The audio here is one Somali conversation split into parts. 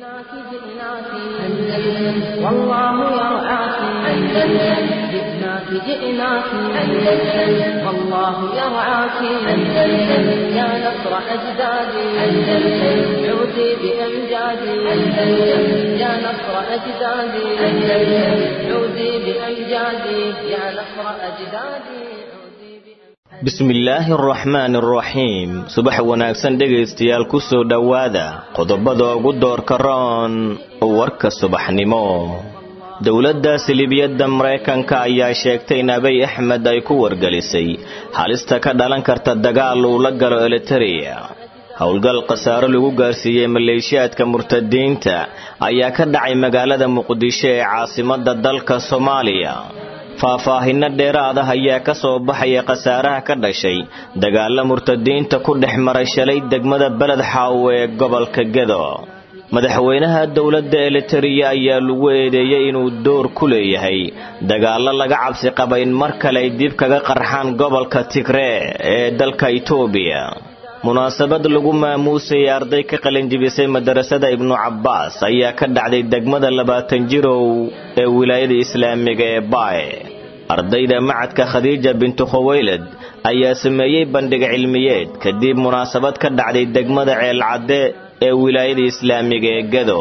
جئناك جئناك أندلس والله يرعاك أندلس جئناك جئناك أندلس والله يرعاك أندلس يا نصر أجدادي أندلس عودي بأمجادي أندلس يا نصر أجدادي أندلس عودي بأمجادي يا نصر أجدادي bismillaahi araxmaani araxiim subax wanaagsan dhegaystayaal ku soo dhowaada qodobada ugu doorka roon warka subaxnimo dowladda silibiyadda maraykanka ayaa sheegtay in abiy axmed ay ku wargelisay halista ka dhalan karta dagaal uu la galo elitereya howlgal khasaaro lagu gaarsiiyey maleeshiyaadka murtadiinta ayaa ka dhacay magaalada muqdisho ee caasimadda dalka soomaaliya faahfaahinno dheeraad ah ayaa ka soo baxaya khasaaraha ka dhashay dagaalla murtadiinta ku dhex maray shalay degmada beled xaawo ee gobolka gedo madaxweynaha dowladda elitereya ayaa lagu eedeeyey inuu door ku leeyahay dagaallo laga cabsi qaba in mar kale ay dib kaga qarxaan gobolka tigree ee dalka itoobiya munaasabad lagu maamuusayay arday ka qalinjibisay madarasada ibnu cabbaas ayaa ka dhacday degmada labaatan jirow ee wilaayada islaamiga ee baaye ardayda macadka khadiija bintu khuwaylad ayaa sameeyey bandhig cilmiyeed kadib munaasabad ka dhacday degmada ceelcadde ee wilaayada islaamiga ee gado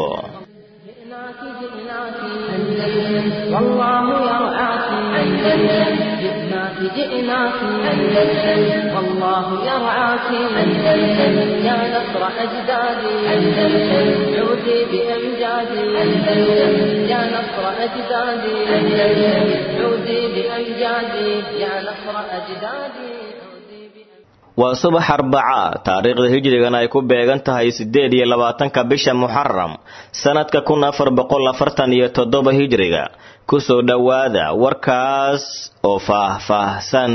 جئناك أندلس والله يرعاك أندلس يا نصر أجدادي أندلس عودي بأمجادي أندلس يا نصر أجدادي أندلس عودي بأمجادي يا نصر أجدادي waa subax arbaca taariikhda hijrigana ay ku beegan tahay siddeed iyo labaatanka bisha muxaram sanadka kun afar boqol afartan iyo toddoba hijriga kusoo dhowaada warkaas oo faah-faahsan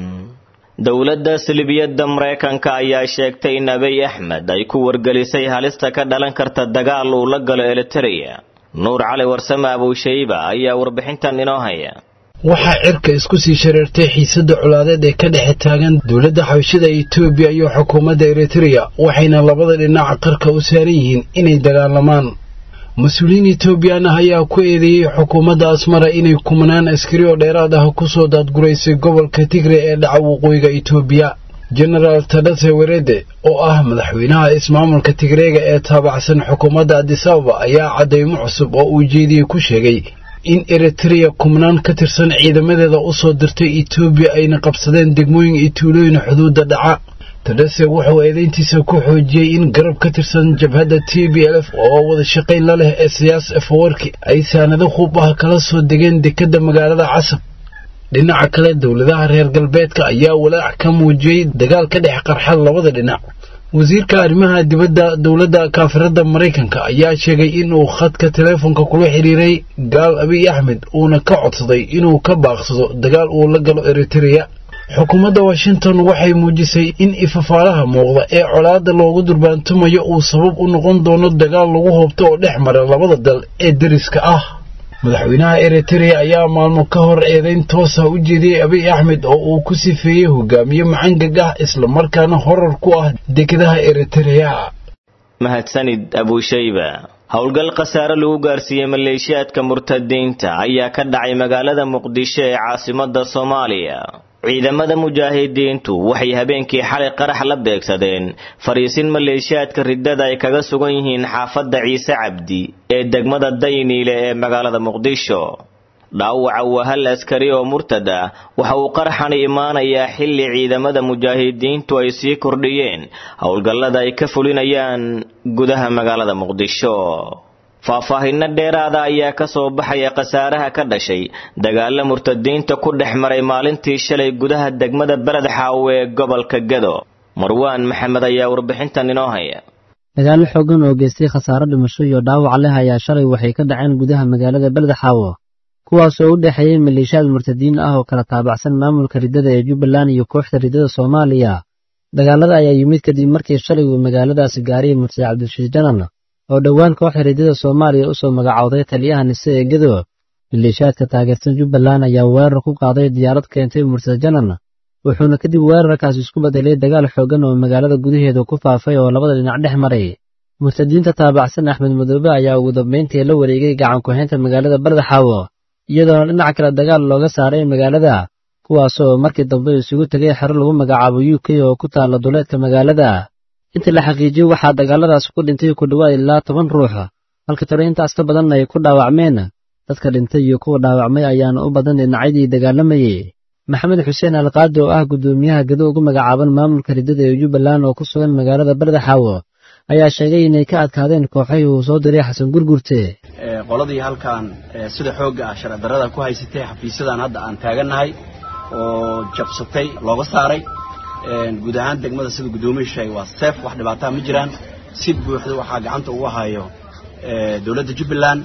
dowladda silibiyadda maraykanka ayaa sheegtay in abiy axmed ay ku wargelisay halista ka dhalan karta dagaal uu la galo elitereya nuur cali warsame abuushayba ayaa warbixintan inoo haya waxaa cirka isku sii shareertay xiisadda colaadeed ee ka dhexe taagan dowladda xabashada etoobiya iyo xukuumadda eritereya waxayna labada dhinac qarka u saaran yihiin inay dagaalamaan mas-uuliyiin etoobiyan ah ayaa ku eedeeyey xukuumadda asmara inay kumanaan askari oo dheeraad ah ku soo daadguraysay gobolka tigre ee dhaca waqooyiga etoobiya jenaraal tadhase werede oo ah madaxweynaha ismaamulka tigreega ee taabacsan xukuumadda adisababa ayaa caddaymo cusub oo uu jeediyey ku sheegay in eritereya kumanaan ka tirsan ciidamadeeda u soo dirtay etoobiya ayna qabsadeen degmooyin iyo tuulooyin xuduudda dhaca tadhase wuxuu eedayntiisa ku xoojiyey in garab ka tirsan jabhadda t b l f oo wada shaqayn la leh ee siyaas efawarki ay saanado hub ah kala soo degeen dekedda magaalada casab dhinaca kale dowladaha reer galbeedka ayaa walaac ka muujiyey dagaal ka dhex qarxa labada dhinac wasiirka arrimaha dibadda dowladda kaafiradda maraykanka ayaa sheegay inuu khadka teleefonka kula xidhiiray gaal abiy axmed uuna ka codsaday inuu ka baaqsado dagaal uu la galo eritereya xukuumadda washington waxay muujisay in ifafaalaha muuqda ee colaadda loogu durbaantumayo uu sabab u noqon doono dagaal lagu hoobto oo dhex mara labada dal ee deriska ah madaxweynaha eritereya ayaa maalmo ka hor eedayn toosa u jeediyey abiy axmed oo uu ku sifeeyey hogaamiye macangag ah islamarkaana horar ku ah dekedaha eritereya mahadsanid abuushayba howlgal khasaare lagu gaarsiiyey maleeshiyaadka murtadiinta ayaa ka dhacay magaalada muqdisho ee caasimadda soomaaliya ciidamada mujaahidiintu waxay habeenkii xalay qarax la beegsadeen fariisin maleeshiyaadka riddada ay kaga sugan yihiin xaafadda ciise cabdi ee degmada dayniile ee magaalada muqdisho dhaawaca waa hal askari oo murtad ah waxa uu qaraxani imaanayaa xilli ciidamada mujaahidiintu ay sii kordhiyeen howlgallada ay ka fulinayaan gudaha magaalada muqdisho faahfaahinno dheeraada ayaa ka soo baxaya khasaaraha ka dhashay dagaalla murtadiinta ku dhex maray maalintii shalay gudaha degmada beled xaawo ee gobolka gedo marwaan maxamed ayaa warbixintan inoo haya dagaallo xooggan oo geystay khasaaro dhimasho iyo dhaawac leh ayaa shalay waxay ka dhaceen gudaha magaalada beled xaawo kuwaasoo u dhexeeyey maleeshiyaad murtadiin ah oo kala taabacsan maamulka riddada ee jubbaland iyo kooxda riddada soomaaliya dagaalada ayaa yimid kadib markii shalay uu magaaladaasi gaariyay murtade cabdishiis janan oo dhowaan kooxda riddada soomaaliya u soo magacowday taliyaha nise ee gedo maleeshiyaadka taageersan jubbaland ayaa weerar ku qaaday diyaarad keentay murtade janan wuxuuna kadib weerarkaasi isku bedelay dagaal xooggan oo magaalada gudaheeda ku faafay oo labada dhinac dhex maray murtadiinta taabacsan axmed madoobe ayaa ugu dambayntii la wareegay gacan ku-haynta magaalada bardaxaawo iyadoona dhinac kale dagaal looga saaray magaalada kuwaasoo markii dambe isugu tegay xero lagu magacaabo u k oo ku taalla duleedka magaalada intii la xaqiijiyey waxaa dagaaladaas ku dhintay ku dhowaad ilaa toban ruux halka tiro intaas ka badanna ay ku dhaawacmeen dadka dhintay iyo kuwa dhaawacmay ayaana u badan dhinacyadii dagaalamayey maxamed xuseen alqaadi oo ah guddoomiyaha gado ugu magacaaban maamulka riddada ee jubbaland oo ku sugan magaalada bardaxaawo ayaa sheegay inay ka adkaadeen kooxahii uu soo diray xasan gurgurte qoladii halkan sida xoogga ah sharci darrada ku haysatay xafiisyadan hadda aan taagannahay oo jabsatay looga saaray guud ahaan degmada sida guddoomiyu sheegay waa seef wax dhibaataa ma jiraan si buuxda waxaa gacanta ugu hayo dowladda jubbaland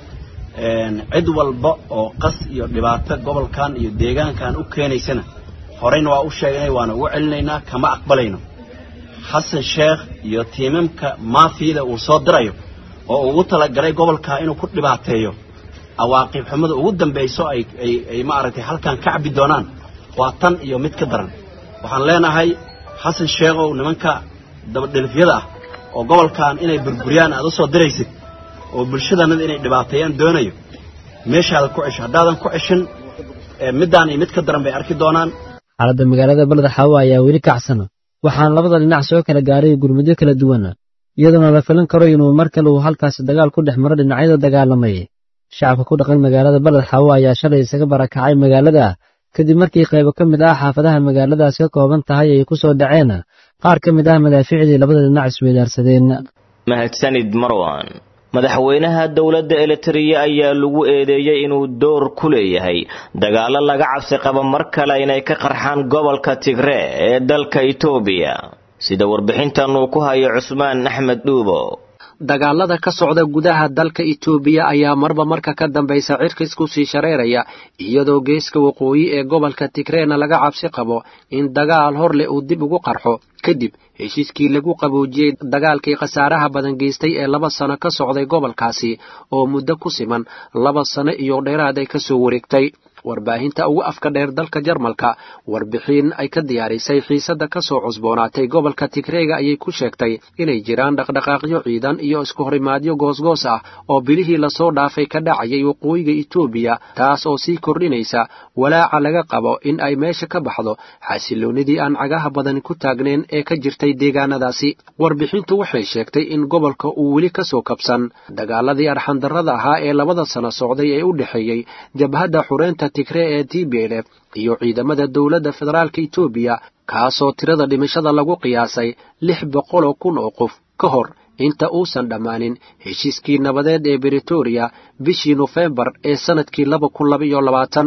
cid walba oo qas iyo dhibaato gobolkan iyo deegaankan u keenaysana horeyna waa u sheegnay waana ugu celinaynaa kama aqbalayno xasan sheekh iyo tiimamka maafiyada uu soo dirayo oo ugu talagalay gobolkaa inuu ku dhibaateeyo awaaqib xumada ugu dambayso ay ay maaragtay halkan ka cabbi doonaan waa tan iyo mid ka daran waxaan leenahay xasan sheekhow nimanka dabadhelifyada ah oo gobolkan inay burburiyaan aad u soo diraysid oo bulshadanada inay dhibaateeyaan doonayo meeshaada ku cesho haddaadan ku ceshin middaan iyo mid ka daran bay arki doonaan xaaladda magaalada bardaxaawo ayaa weli kacsan waxaana labada dhinac soo kala gaaray gurmudyo kala duwan iyadoona la filan karo inuu mar kale uu halkaasi dagaal ku dhex maro dhinacyada dagaalamay shacabka ku dhaqan magaalada bardaxaawo ayaa shalay isaga barakacay magaalada kadib markii qaybo ka mid ah xaafadaha magaaladaas ka kooban tahay ay ku soo dhaceen qaar ka mid ah madaafiicdii labada dhinac isweydaarsadeen mahadsanid marwan madaxweynaha dowladda elitariya ayaa lagu eedeeyey inuu door ku leeyahay dagaallo laga cabsi qabo mar kale inay ka qarxaan gobolka tigree ee dalka itoobiya sida warbixintan uu ku hayo cusmaan axmed dhuubo dagaalada ka socda gudaha dalka itoobiya ayaa marba marka ka dambaysa cirkis ku sii shareeraya iyadoo geeska waqooyi ee gobolka tigreena laga cabsi qabo in dagaal hor leh uu dib ugu qarxo kadib heshiiskii lagu qaboojiyey dagaalkii khasaaraha badan geystay ee laba sano ka socday gobolkaasi oo muddo ku siman laba sano iyo dheeraad ay ka soo wareegtay warbaahinta ugu afka dheer dalka jarmalka warbixin ay ka diyaarisay xiisadda ka soo cusboonaatay gobolka tigreega ayay ku sheegtay inay jiraan dhaqdhaqaaqyo ciidan iyo isku horimaadyo goosgoos ah oo bilihii lasoo dhaafay ka dhacayay waqooyiga itoobiya taas oo sii kordhinaysa walaaca laga qabo in ay meesha ka baxdo xasiloonnidii aan cagaha badani ku taagnayn ee ka jirtay deegaanadaasi warbixintu waxay sheegtay in gobolka uu weli ka soo kabsan dagaaladii arxandarrada ahaa ee labada sano socday ee u dhexeeyey jabhadda xureynta tigree ee t b lf iyo ciidamada dowladda federaalka itoobiya kaasoo tirada dhimashada lagu qiyaasay lix boqoloo kun oo qof ka hor inta uusan dhammaanin heshiiskii nabadeed ee britoria bishii nofembar ee sannadkii laba kun labaiyo labaatan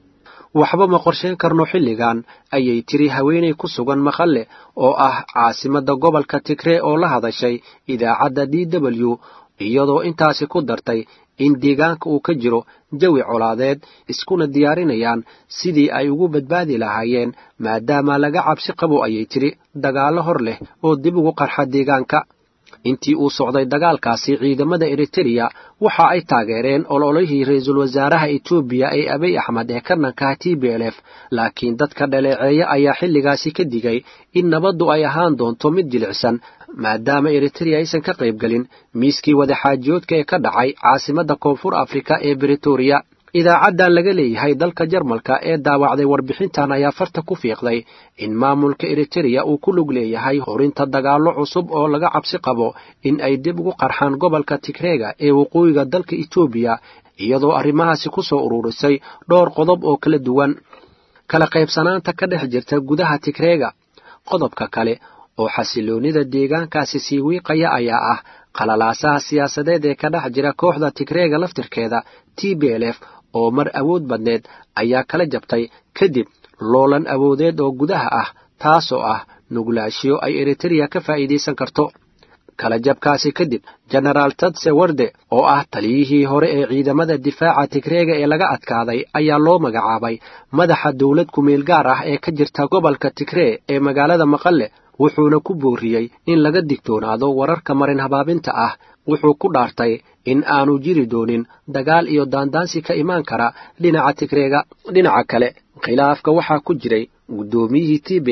waxba ma qorsheyn karno xilligan ayay tiri haweenay ku sugan maqalle oo ah caasimadda gobolka tigree oo la hadashay idaacadda d w iyadoo intaasi ku dartay in deegaanka uu ka jiro jawi colaadeed iskuna diyaarinayaan sidii ay ugu badbaadi lahaayeen maadaama laga cabsi qabo ayay tiri dagaallo hor leh oo dib ugu qarxa deegaanka intii uu socday dagaalkaasi ciidamada eritereya waxa ay taageereen ololihii ra-iisul wasaaraha etoobiya ee abiy axmed ee ka dhankaha t b l f laakiin dadka dhaleeceeya ayaa xilligaasi ka digay in nabaddu ay ahaan doonto mid jilicsan maadaama eritereya aysan ka qaybgelin miiskii wadaxaajiyoodka ee ka dhacay caasimadda koonfur afrika ee britoria idaacaddan laga leeyahay dalka jarmalka ee daawacday warbixintan ayaa farta ku fiiqday in maamulka eritereya uu ku lug leeyahay horinta dagaallo cusub oo laga cabsi qabo in ay dib ugu qarxaan gobolka tigreega ee waqooyiga dalka etoobiya iyadoo arrimahaasi ku soo ururisay dhowr qodob oo kala duwan kala qaybsanaanta ka dhex jirta gudaha tigreega qodobka kale oo xasiloonnida deegaankaasi sii wiiqaya ayaa ah qalalaasaha siyaasadeed ee ka dhex jira kooxda tigreega laftirkeeda t b l f oo mar awood badneed ayaa kala jabtay kadib loolan awoodeed oo gudaha ah taasoo ah nuglaashiyo ay eritereya ka faa'iidaysan karto kala jabkaasi kadib genaraal tadse warde oo ah taliyihii hore ee ciidamada difaaca tigreega ee laga adkaaday ayaa loo magacaabay madaxa dowlad kumeel gaar ah ee ka jirta gobolka tigree ee magaalada maqalle wuxuuna ku booriyey in laga digtoonaado wararka marin habaabinta ah wuxuu ku dhaartay in aanu jiri doonin dagaal iyo daandaansi ka imaan kara dhinaca tigreega dhinaca kale khilaafka waxaa ku jiray guddoomiyihii t b l f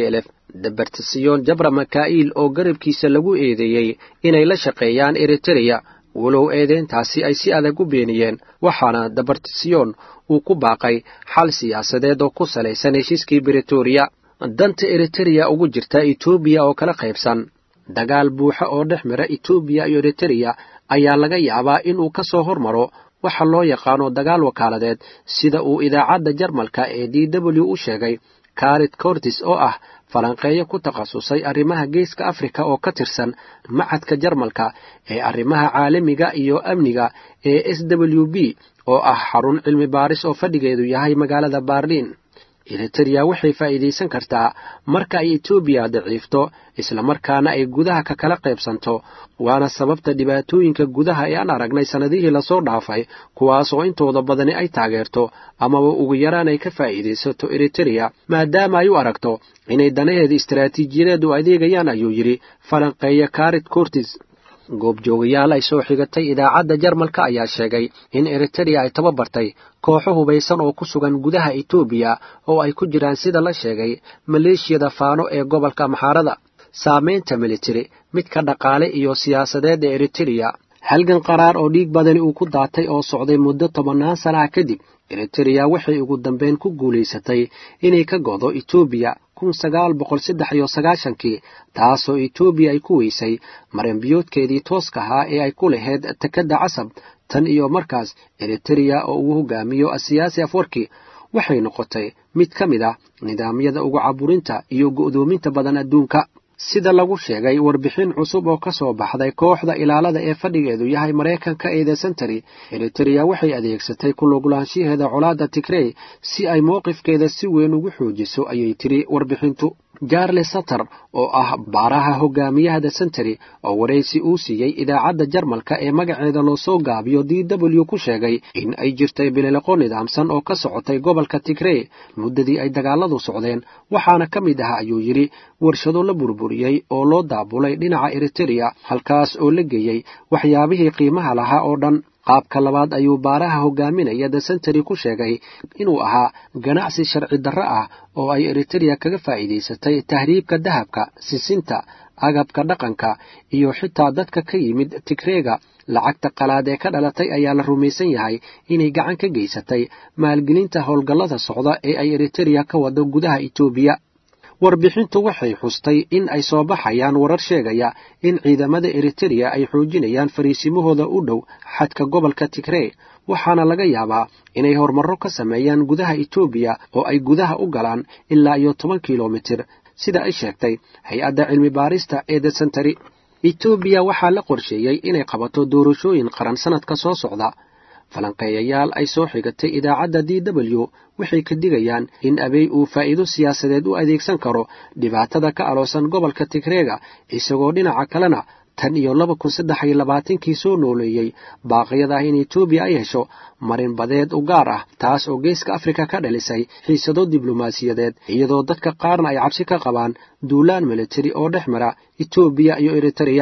dabartasiyoon jabra makaa'il oo garabkiisa lagu eedeeyey inay la shaqeeyaan eritereya walow eedeyntaasi ay si adag u beeniyeen waxaana dabartasiyoon uu ku baaqay xal siyaasadeed oo ku salaysan heshiiskii britoria danta eritereya ugu jirta etoobiya oo kala qaybsan dagaal buuxa oo dhex mira etoobiya iyo eritereya ayaa laga yaabaa inuu ka soo hormaro waxa loo yaqaano dagaal wakaaladeed sida uu idaacadda jarmalka ee d w u sheegay karit cortis oo ah falanqeeyo ku takhasusay arrimaha geeska afrika oo ka tirsan macadka jarmalka ee arrimaha caalamiga iyo amniga ee s w b oo ah xarun cilmi baaris oo fadhigeedu yahay magaalada baarliin eritereya waxay faa'iidaysan kartaa marka ay etoobiya daciifto islamarkaana ay gudaha ka kala qaybsanto waana sababta dhibaatooyinka gudaha ee aan aragnay sannadihii lasoo dhaafay kuwaas oo intooda badani ay taageerto amaba ugu yaraan ay ka faa'iidaysato eritereya maadaama ay u aragto inay danaheeda istaraatiijiyadeed u adeegayaan ayuu yidhi falanqeeya karit cortis goobjoogayaal ay soo xigatay idaacadda jarmalka ayaa sheegay in eritereya ay tababartay kooxo hubaysan oo ku sugan gudaha etoobiya oo ay ku jiraan sida la sheegay maleeshiyada faano ee gobolka maxaarada saamaynta militari midka dhaqaale iyo siyaasadeed ee eritereya halgan qaraar oo dhiig badani uu ku daatay oo socday muddo tobannaan sana ah kadib eritereya waxay ugu dambeyn ku guulaysatay inay ka go'do etoobiya kun sagaal boqol saddex iyo sagaashankii taasoo etoobiya ay ku weysay maranbiyoodkeedii tooska ahaa ee ay ku lahayd tekadda casab tan iyo markaas eritereya oo uu hogaamiyo asiyaasi afwarki waxay noqotay mid ka mid ah nidaamyada ugu caburinta iyo go'doominta badan adduunka sida lagu sheegay warbixin cusub oo ka soo baxday kooxda ilaalada ee fadhigeedu yahay maraykanka ee the century eritereya waxay adeegsatay kuluglaanshaheeda colaadda tigrey si ay mowqifkeeda si weyn ugu xoojiso ayay tiri warbixintu jarle satter oo ah baaraha hogaamiyaha the century oo waraysi uu siiyey idaacadda jarmalka ee magaceeda loo soo gaabiyo d w ku sheegay in ay jirtay bilileqo nidaamsan oo ka socotay gobolka tigrey muddadii ay dagaaladu socdeen waxaana ka mid ah ayuu yidhi warshado la burburiyey oo loo daabulay dhinaca eritereya halkaas oo la geeyey waxyaabihii qiimaha lahaa oo dhan qaabka labaad ayuu baaraha hogaaminaya the century ku sheegay inuu ahaa ganacsi sharci darro ah oo ay eritereya kaga faa'iidaysatay tahriibka dahabka sisinta agabka dhaqanka iyo xitaa dadka ka yimid tigreega lacagta qalaad ee ka dhalatay ayaa la rumaysan yahay inay gacan ka geysatay maalgelinta howlgallada socda ee ay eritereya ka wado gudaha etoobiya warbixintu waxay xustay in ay soo baxayaan warar sheegaya in ciidamada eritereya ay xoojinayaan fariisimahooda u dhow xadka gobolka tigrey waxaana laga yaabaa inay horumarro ka sameeyaan gudaha etoobiya oo ay gudaha u galaan ilaa iyo toban kilomitir sida ay sheegtay hay-adda cilmi baarista ee the century etoobiya waxaa la qorsheeyey inay qabato doorashooyin qaran sannadka soo socda falanqeeyayaal ay soo xigatay idaacadda d w waxay ka digayaan in abey uu faa'iido siyaasadeed u adeegsan karo dhibaatada ka aloosan gobolka tigreega isagoo dhinaca kalena tan iyo laba kun saddex iyo labaatankii soo nooleeyey baaqyada ah in etoobiya ay hesho marin badeed u gaar ah taas oo geeska afrika ka dhalisay xiisado diblomaasiyadeed iyadoo dadka qaarna ay cabsi ka qabaan duulaan militari oo dhex mara etoobiya iyo eritereya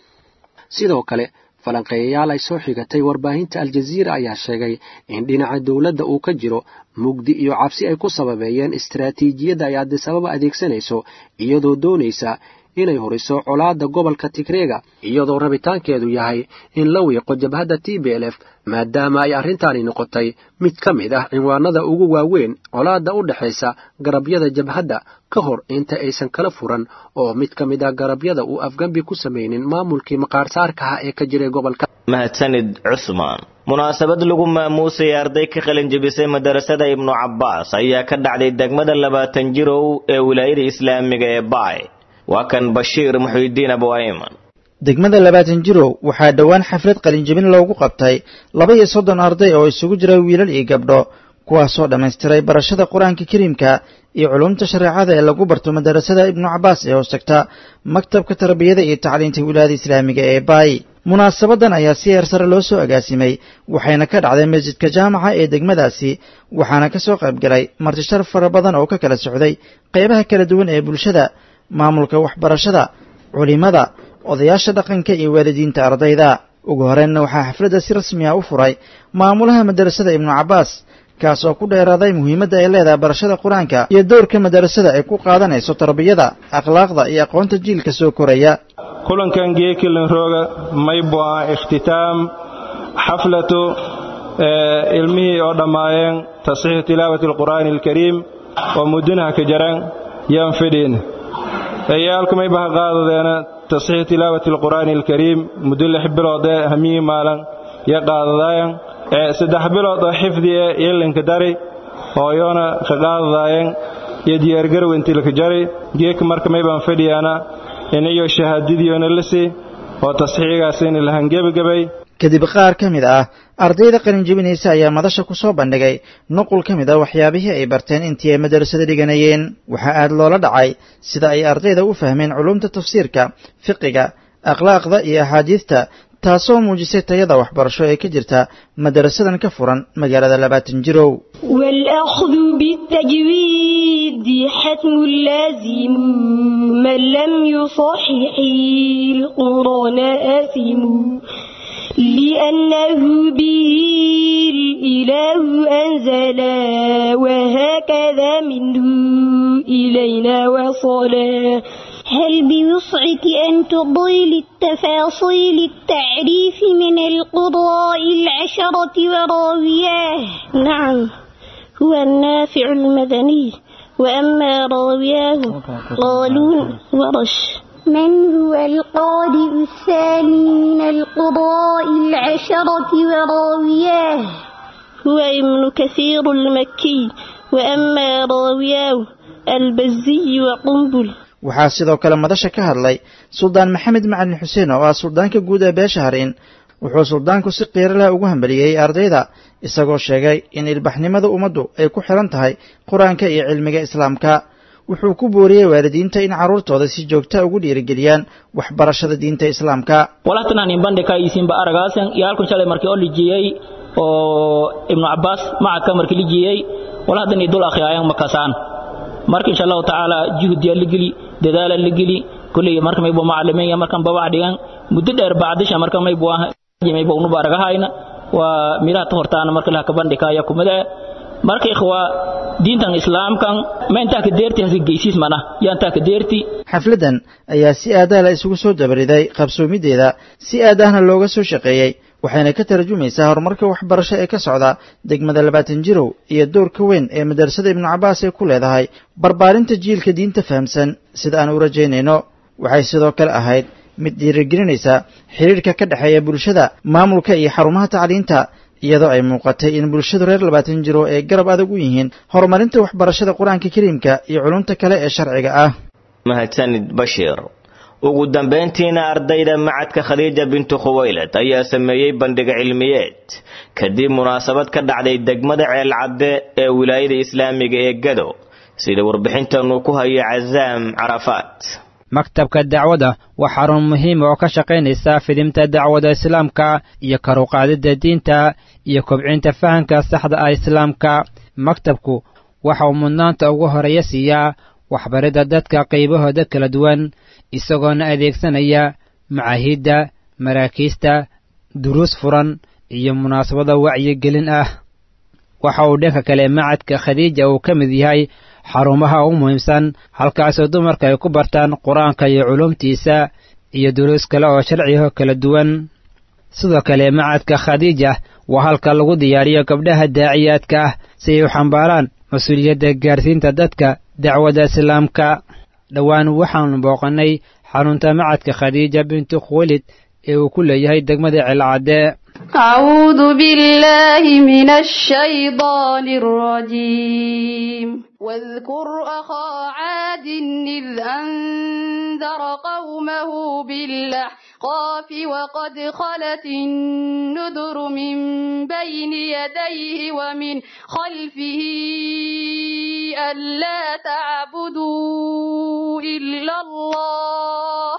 sidoo kale falanqeeyayaal ay soo xigatay warbaahinta aljaziira ayaa sheegay in dhinaca dowladda uu ka jiro mugdi iyo cabsi ay ku sababeeyeen istaraatiijiyadda ay adisababa adeegsanayso iyadoo doonaysa inay horiso colaadda gobolka tigreega iyadoo rabitaankeedu yahay in la wiiqo jabhadda t b l f maadaama ay arrintaani noqotay mid ka mid ah cinwaanada ugu waaweyn colaadda u dhexaysa garabyada jabhadda ka hor inta aysan kala furan oo mid ka mid ah garabyada uu afgambi ku samaynin maamulkii maqaarsaarkaha ee ka jiray gobolka mahadsanid cusmaan munaasabad lagu maamuusay arday ka qalin jebisay madarasada ibnu cabbaas ayaa ka dhacday degmada labaatan jirow ee wilaayada islaamiga ee baay waa kan bashiir muxuudiin abu ayman degmada labaatan jirow waxaa dhowaan xaflad qalinjebin loogu qabtay laba iyo soddon arday oo isugu jira wiilal iyo gabdho kuwaasoo dhammaystiray barashada qur-aanka kariimka iyo culumta shareecada ee lagu barto madarasada ibnu cabbaas ee hoos tagta maktabka tarbiyada iyo tacliinta wilaayada islaamiga ee baay munaasabadan ayaa si heer sare loo soo agaasimay waxayna ka dhacday masjidka jaamaca ee degmadaasi waxaana ka soo qaybgalay martishar fara badan oo ka kala socday qaybaha kala duwan ee bulshada maamulka waxbarashada culimada odayaasha dhaqanka iyo waalidiinta ardayda ugu horreynna waxaa xafladda si rasmi ah u furay maamulaha madarasada ibnu cabbaas kaas oo ku dheeraaday muhiimadda ay leedahay barashada qur-aanka iyo dowrka madarasada ay ku qaadanayso tarbiyada akhlaaqda iyo aqoonta jiilka soo koraya kulankan geekilin rooga maybu ah ikhtitaam xaflatu ilmihii oo dhammaayeen tasxiixu tilaawati alqur'aani alkariim oo muddinaha ka jaran yaan fidhiin eyaalku mayba ha qaadadeena tasxiixu tilaawati alqur'aani alkariim muddo lix biloodee hamiyii maalan ya qaadadaayan saddex bilood oo xifdi e ilinka dari hooyoona ka qaadadaayeen iyo diyaargarow intilka jari geeka marka maybaan fadhiyaana inayo shahaadadiyoona lisi oo tasxiigaasina la hangebagabay kadib qaar ka mid ah ardayda qalinjebinaysa ayaa madasha ku soo bandhigay nuqul ka mid ah waxyaabihii ay barteen intii ay madarasada dhiganayeen waxaa aad loola dhacay sida ay ardayda u fahmeen culumta tafsiirka fiqiga akhlaaqda iyo axaadiidta taasoo muujisay tayada waxbarasho ee ka jirta madarasadan ka furan magaalada labaatan jirow والأخذ بالتجويد حتم لازم من لم يصحح القرآن آثم لأنه به الإله أنزل وهكذا منه إلينا وصلا هل بوسعك أن تضيل التفاصيل التعريف من القضاء العشرة وراوياه نعم هو النافع المدني وأما راوياه قالون ورش من هو القارئ الثاني من القضاء العشرة وراوياه هو ابن كثير المكي وأما راوياه البزي وقنبل waxaa sidoo kale madasha ka hadlay suldaan maxamed macalin xuseen oo ah suldaanka guud ee beesha hariin wuxuu suldaanku si qiiro leh ugu hambaliyey ardayda isagoo sheegay in ilbaxnimada ummaddu ay ku xihan tahay qur-aanka iyo cilmiga islaamka wuxuu ku booriyey waalidiinta in carruurtooda si joogta ugu dhiirigeliyaan waxbarashada diinta islaamka walahtanan imbandhika isinba aragaasan iyo halkun shalay markii oo lijiyey oo ibnu cabbaas macadka markii lijiyey walahdan idul akhriyaayan makasaan marka insha allahu tacaala juhdiya la geli dadaala la geli kulley marka maybu macalimiin markan babax dhigan muddo dheer bacdisha marka maybu ah maybu unuba aragahayna waa milaha ta hortaana marka laha kabandhikaya kumada marka ikhwa diintan islaamkan ma intaa ka deerti hasi geysiis mana yaa intaa ka deerti xafladdan ayaa si aadaala isugu soo dabariday qabsoomideeda si aadahna looga soo shaqeeyey waxayna ka tarjumaysaa horumarka waxbarasho ee ka socda degmada labaatan jirow iyo doorka weyn ee madarasada ibnu cabbaas ay ku leedahay barbaarinta jiilka diinta fahamsan sida aan u rajaynayno waxay sidoo kale ahayd mid dhiirigelinaysa xidhiirka ka dhexeeya bulshada maamulka iyo xarumaha tacliinta iyadoo ay muuqatay in bulshadu reer labaatan jiro ay garab adag u yihiin horumarinta waxbarashada qur-aanka kariimka iyo culumta kale ee sharciga ah mahadsanid bashiir ugu dambayntiina ardayda macadka khadiija bintu khuwaylad ayaa sameeyey bandhiga cilmiyeed kadib munaasabad ka dhacday degmada ceelcadde ee wilaayada islaamiga ee gado sida warbixintanu ku hayo casaam carafaat maktabka dacwada waa xarun muhiima oo ka shaqaynaysa fidimta dacwada islaamka iyo karuqaadida diinta iyo kobcinta fahamka saxda ah islaamka maktabku waxa uu mudnaanta ugu horeeya siiyaa waxbaridda dadka qaybahooda kala duwan isagoona adeegsanaya macaahidda maraakiista duruus furan iyo munaasabada wacyigelin ah waxa uu dhanka kale macadka khadiija uu ka mid yahay xarumaha ugu muhiimsan halkaasoo dumarka ay ku bartaan qur-aanka iyo culumtiisa iyo duruus kale oo sharciho kala duwan sidoo kale macadka khadiija waa halka lagu diyaariyo gabdhaha daaciyaadka ah si ay u xambaaraan mas-uuliyadda gaarsiinta dadka dacwadda islaamka dhowaan waxaanu booqannay xarunta macadka khadiija bintu khuwalid ee uu ku leeyahay degmada celcadde أعوذ بالله من الشيطان الرجيم واذكر أخا عاد إذ أنذر قومه بالأحقاف وقد خلت النذر من بين يديه ومن خلفه ألا تعبدوا إلا الله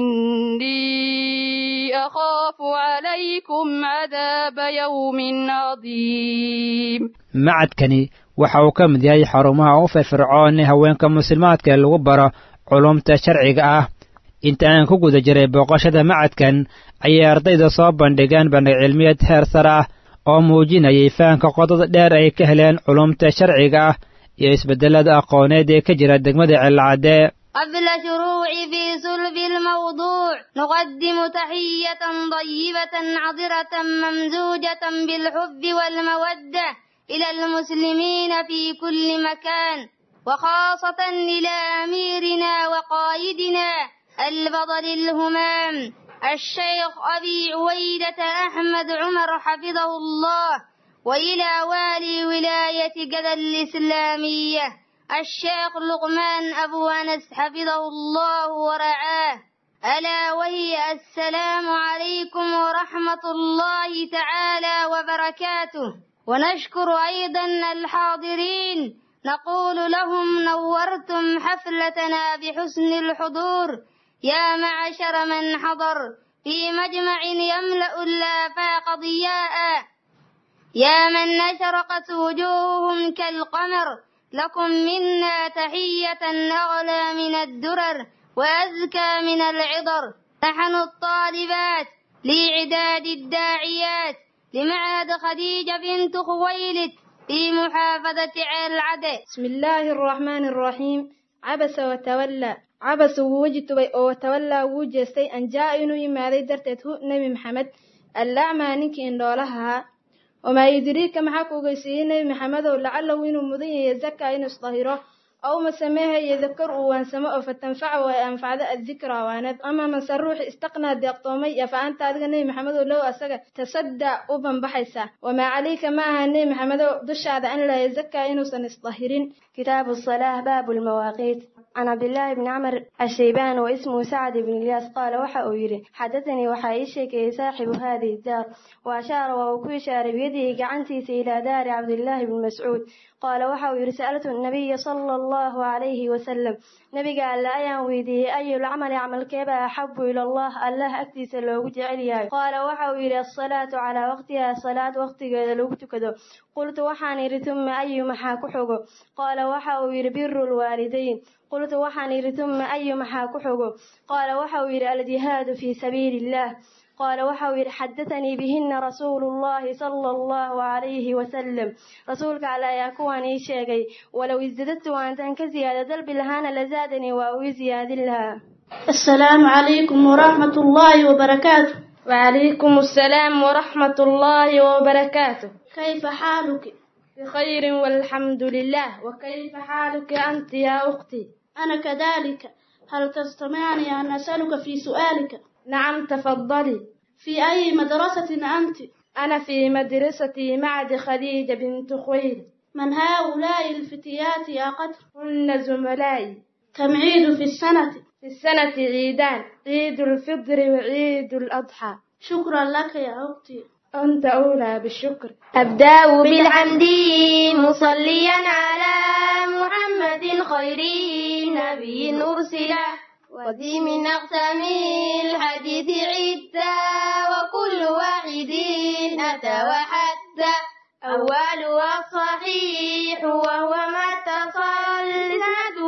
إني أخاف عليكم عذاب يوم عظيم macadkani waxa uu ka mid yahay xarumaha u firfircoon ee haweenka muslimaadka ee lagu baro culumta sharciga ah inta aan ku guda jiray booqashada macadkan ayay ardayda soo bandhigeen bandhig cilmiyeed heer sare ah oo muujinayay fahanka qodada dheer ay ka heleen culumta sharciga ah iyo isbedelada aqooneed ee ka jira degmada celcadee قبل شروع في صلب الموضوع نقدم تحية طيبة عطرة ممزوجة بالحب والمودة إلى المسلمين في كل مكان وخاصة إلى أميرنا وقائدنا البطل الهمام الشيخ أبي عويدة أحمد عمر حفظه الله وإلى والي ولاية جدة الإسلامية الشيخ لقمان أبو أنس حفظه الله ورعاه ألا وهي السلام عليكم ورحمة الله تعالى وبركاته ونشكر أيضا الحاضرين نقول لهم نورتم حفلتنا بحسن الحضور يا معشر من حضر في مجمع يملأ الآفاق ضياء يا من أشرقت وجوههم كالقمر لكم منا تحية أغلى من الدرر وأزكى من العطر نحن الطالبات لإعداد الداعيات لمعهد خديجة بنت خويلد في محافظة العدل بسم الله الرحمن الرحيم عبس وتولى عبس ووجتبay oo watawallaa wuu jeestay an jaa inuu yimaaday darteed hu nebi maxamed allacmaa ninkii indhoolahaa wamaa yudriika maxaa ku ogeysiiyey nebi maxamedow lacalahu inuu mudan yahay zakaa inuu isdahiro aw masameehayo dakar uu waansamo oo fatanfaca ay anfacdo addikra waanad ama mase ruuxi istaqnaa deeqtoomay iyo fa anta adiga nebi maxamedow low asaga tasaddaa u banbaxaysa wamaa calayka ma aha nebi maxamedow dushaada an lahay zakaa inuusan isdahirin kitaabu الصلاة باب المواقيت عن عبد الله بن عمر الشيبان واسمه سعد بن الياس قال وحا يري حدثني وحا يشكي صاحب هذه الدار وأشار وهو إشار بيده قعنتيس إلى دار عبد الله بن مسعود قال وحا يري سألت النبي صلى الله عليه وسلم نبي قال لا أيان ويدي أي العمل عمل كيبا أحب إلى الله الله أكتيس لو جعليا قال وحا يري الصلاة على وقتها صلاة وقتها لو تكدو قلت وحان يري ثم أي محا كحوغو قال وحا يري بر الوالدين قلت وحان يري ثم أي محا كحوغو قال وحا يري الجهاد في سبيل الله قال وحاوير حدثني بهن رسول الله صلى الله عليه وسلم رسولك على يكواني شيغي ولو ازددت وانت كزيادة دلب لهانا لزادني واوي زياد لها السلام عليكم ورحمة الله وبركاته وعليكم السلام ورحمة الله وبركاته كيف حالك؟ بخير والحمد لله وكيف حالك أنت يا أختي؟ أنا كذلك هل تستمعني أن أسألك في سؤالك؟ نعم تفضلي في أي مدرسة أنت؟ أنا في مدرسة معد خديجة بنت خويل من هؤلاء الفتيات يا قدر؟ هن زملائي كم عيد في السنة؟ في السنة عيدان عيد الفطر وعيد الأضحى شكرا لك يا أختي أنت أولى بالشكر أبدأ بالحمد مصليا على محمد خير نبي أرسله وذي من أقسام الحديث عدة وكل واحد أتى وحتى أولها الصحيح وهو ما اتصل سنده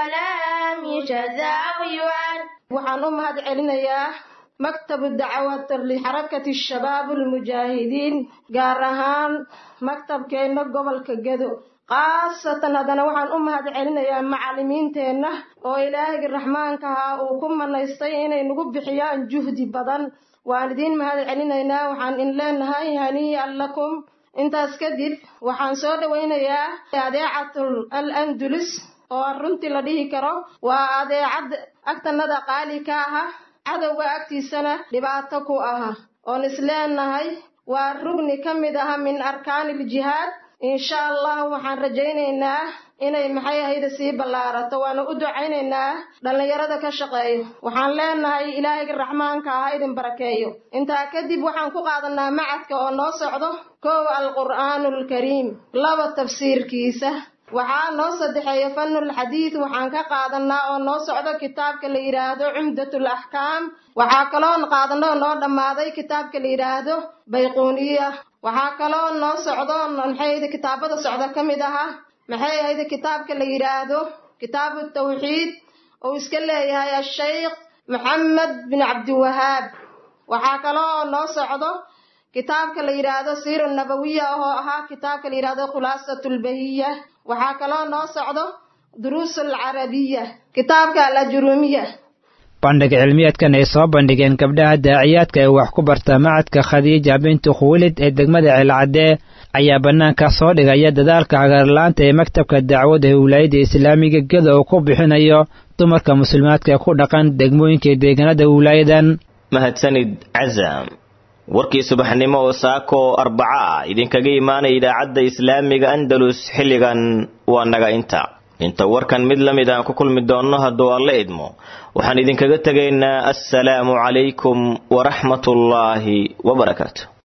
ولم يشذ أو يعد waxaan u mahad celinayaa maktabu dacwat lixarakati shabaab almujaahidiin gaar ahaan maktabkeenna gobolka gedo khaasatan haddana waxaan u mahad celinayaa macallimiinteenna oo ilaahayga raxmaanka ahaa uu ku manaystay inay nagu bixiyaan juhdi badan waan idiin mahad celinaynaa waxaan in leenahay hanii'an lakum intaas kadib waxaan soo dhowaynayaa adeecatul al andulus oo runtii la dhihi karo waa adeecad agtanada qaali ka aha cadowga agtiisana dhibaato ku aha oon isleenahay waa rugni ka mid aha min arkaaniljihaad insha allah waxaan rajaynaynaa inay maxay ahayda sii ballaarato waana u ducaynaynaa dhallinyarada ka shaqeeyo waxaan leenahay ilaahayga raxmaanka ah idin barakeeyo intaa kadib waxaan ku qaadanaa macadka oo noo socdo kow alqur'aanulkariim laba tafsiirkiisa waxaa noo saddexeeya fanul xadiid waxaan ka qaadanaa oo noo socdo kitaabka la yidhaahdo cumdatul axkaam waxaa kaloo qaadanoo noo dhammaaday kitaabka la yidhaahdo bayquuniya waxaa kaloo noo socdo maxay kitaabada socda ka mid aha maxay ahayd kitaabka la yidhaahdo kitaabu tawxiid uu iska leeyahay ashaykh maxamed bin cabdiwahaab waxaa kaloo noo socdo kitaabka la yidhaahdo siira nabawiya oo ahaa kitaabka la yidhaahdo khulaasatulbahiya waxaa kaloo noo socdo duruusul carabiya kitaabka alajurumiya bandhig cilmiyeedkan ay soo bandhigeen gabdhaha daaciyaadka ee wax ku barta macadka khadiija bintu khuwilid ee degmada ceelcadee ayaa bannaanka soo dhigaya dadaalka hagaarlaanta ee maktabka dacwadda ee wilaayadda islaamiga geda uu ku bixinayo dumarka muslimaadka ee ku dhaqan degmooyinka deegaanada wilaayadan mahadsanid cazam warkii subaxnimo oo saako arbaca ah idinkaga imaanaya idaacadda islaamiga andalus xilligan waa naga inta inta warkan mid la mid aan ku kulmi doonno hadduu alla idmo waxaan idinkaga tegaynaa assalaamu calaykum waraxmatullaahi wabarakaatu